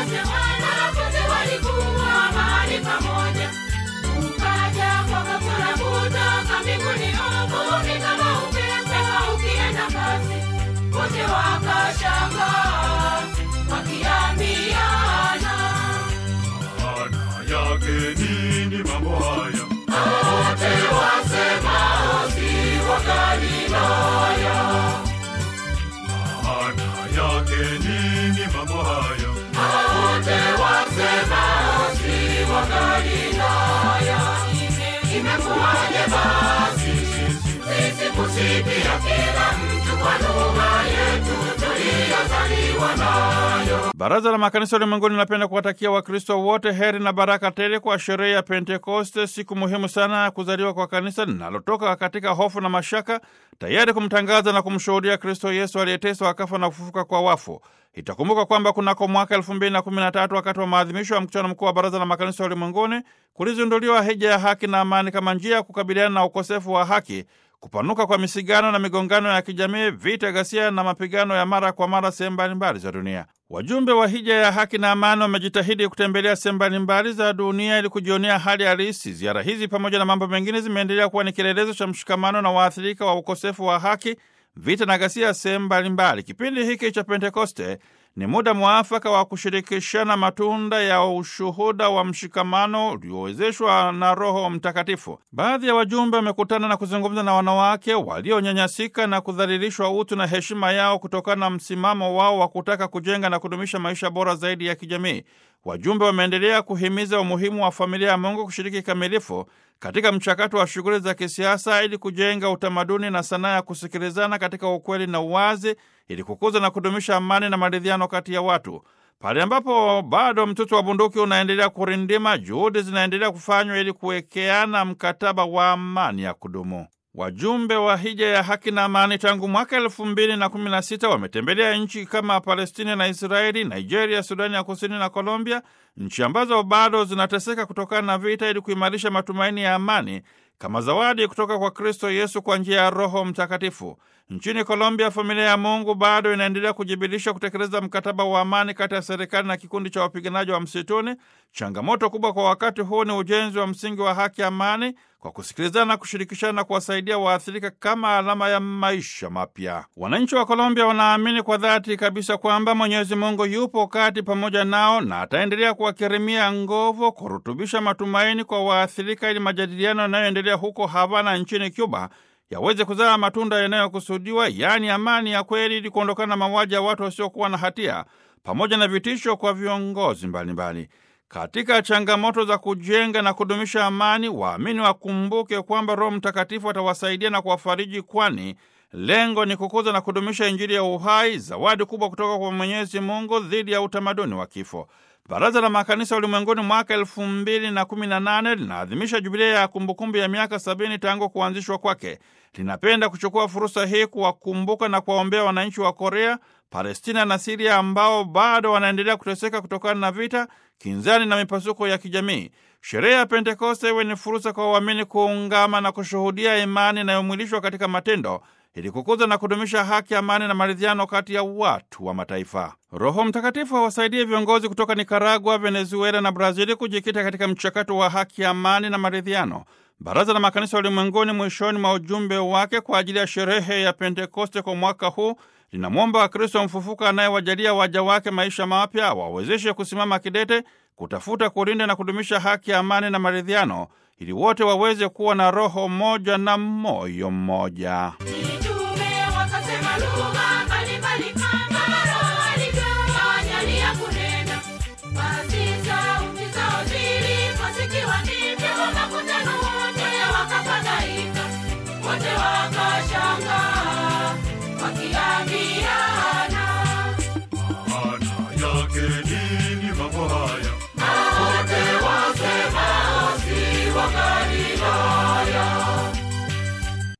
wote wanafunzi walikuwa mahali pamoja. Ukaja kwa ghafula kutoka mbinguni uvumi kama upepo ukienda kasi. Wote wakashangaa wakiambiana, Maana yake nini mambo haya? wote wasemao si wa Galilaya. Maana yake nini mambo haya? wote wasemao si wa Galilaya. Imekuwaje basi sisi kusikia kila mtu kwa lugha yetu tuliyozaliwa nayo? Baraza la Makanisa Ulimwenguni linapenda kuwatakia Wakristo wote heri na baraka tele kwa sherehe ya Pentekoste, siku muhimu sana ya kuzaliwa kwa kanisa linalotoka katika hofu na mashaka, tayari kumtangaza na kumshuhudia Kristo Yesu aliyeteswa akafa na kufufuka kwa wafu. Itakumbuka kwamba kunako mwaka elfu mbili na kumi na tatu wakati wa maadhimisho ya mkutano mkuu wa Baraza la Makanisa Ulimwenguni kulizinduliwa hija ya haki na amani kama njia ya kukabiliana na ukosefu wa haki kupanuka kwa misigano na migongano ya kijamii, vita, ghasia na mapigano ya mara kwa mara sehemu mbalimbali za dunia. Wajumbe wa hija ya haki na amani wamejitahidi kutembelea sehemu mbalimbali za dunia ili kujionea hali halisi. Ziara hizi pamoja na mambo mengine zimeendelea kuwa ni kielelezo cha mshikamano na waathirika wa ukosefu wa haki, vita na ghasia sehemu mbalimbali. Kipindi hiki cha Pentekoste ni muda mwafaka wa kushirikishana matunda ya ushuhuda wa mshikamano uliowezeshwa na Roho Mtakatifu. Baadhi ya wajumbe wamekutana na kuzungumza na wanawake walionyanyasika na kudhalilishwa utu na heshima yao kutokana na msimamo wao wa kutaka kujenga na kudumisha maisha bora zaidi ya kijamii. Wajumbe wameendelea kuhimiza umuhimu wa familia ya Mungu kushiriki kikamilifu katika mchakato wa shughuli za kisiasa ili kujenga utamaduni na sanaa ya kusikilizana katika ukweli na uwazi ili kukuza na kudumisha amani na maridhiano kati ya watu. Pale ambapo bado mtoto wa bunduki unaendelea kurindima, juhudi zinaendelea kufanywa ili kuwekeana mkataba wa amani ya kudumu. Wajumbe wa hija ya haki na amani tangu mwaka elfu mbili na kumi na sita wametembelea nchi kama Palestina na Israeli, Nigeria, Sudani ya Kusini na Colombia, nchi ambazo bado zinateseka kutokana na vita, ili kuimarisha matumaini ya amani kama zawadi kutoka kwa Kristo Yesu kwa njia ya Roho Mtakatifu. Nchini Colombia, familia ya Mungu bado inaendelea kujibidiisha kutekeleza mkataba wa amani kati ya serikali na kikundi cha wapiganaji wa msituni. Changamoto kubwa kwa wakati huu ni ujenzi wa msingi wa haki, amani, kwa kusikilizana na kushirikishana na kuwasaidia waathirika kama alama ya maisha mapya. Wananchi wa Colombia wanaamini kwa dhati kabisa kwamba Mwenyezi Mungu yupo kati pamoja nao na ataendelea kuwakirimia nguvu, kurutubisha matumaini kwa waathirika, ili majadiliano yanayoendelea huko Havana nchini Cuba yaweze kuzaa matunda yanayokusudiwa, yaani amani ya kweli, ili kuondokana na mauaji ya watu wasiokuwa na hatia pamoja na vitisho kwa viongozi mbalimbali. Katika changamoto za kujenga na kudumisha amani, waamini wakumbuke kwamba Roho Mtakatifu atawasaidia na kuwafariji, kwani lengo ni kukuza na kudumisha Injili ya uhai, zawadi kubwa kutoka kwa Mwenyezi Mungu dhidi ya utamaduni wa kifo. Baraza la Makanisa Ulimwenguni mwaka elfu mbili na kumi na nane linaadhimisha jubilia ya kumbukumbu ya miaka sabini tangu kuanzishwa kwake. Linapenda kuchukua fursa hii kuwakumbuka na kuwaombea wananchi wa Korea, Palestina na Siria ambao bado wanaendelea kuteseka kutokana na vita, kinzani na mipasuko ya kijamii. Sherehe ya Pentekoste iwe ni fursa kwa waamini kuungama na kushuhudia imani inayomwilishwa katika matendo ili kukuza na kudumisha haki, amani na maridhiano kati ya watu wa mataifa. Roho Mtakatifu awasaidie viongozi kutoka Nikaragua, Venezuela na Brazili kujikita katika mchakato wa haki, amani na maridhiano. Baraza la Makanisa Ulimwenguni mwishoni mwa ujumbe wake kwa ajili ya sherehe ya Pentekoste kwa mwaka huu linamwomba Wakristo mfufuka anayewajalia waja wake maisha mapya wawezeshe kusimama kidete kutafuta, kulinda na kudumisha haki, amani na maridhiano ili wote waweze kuwa na roho moja na moyo mmoja. Mitume wakasema lugha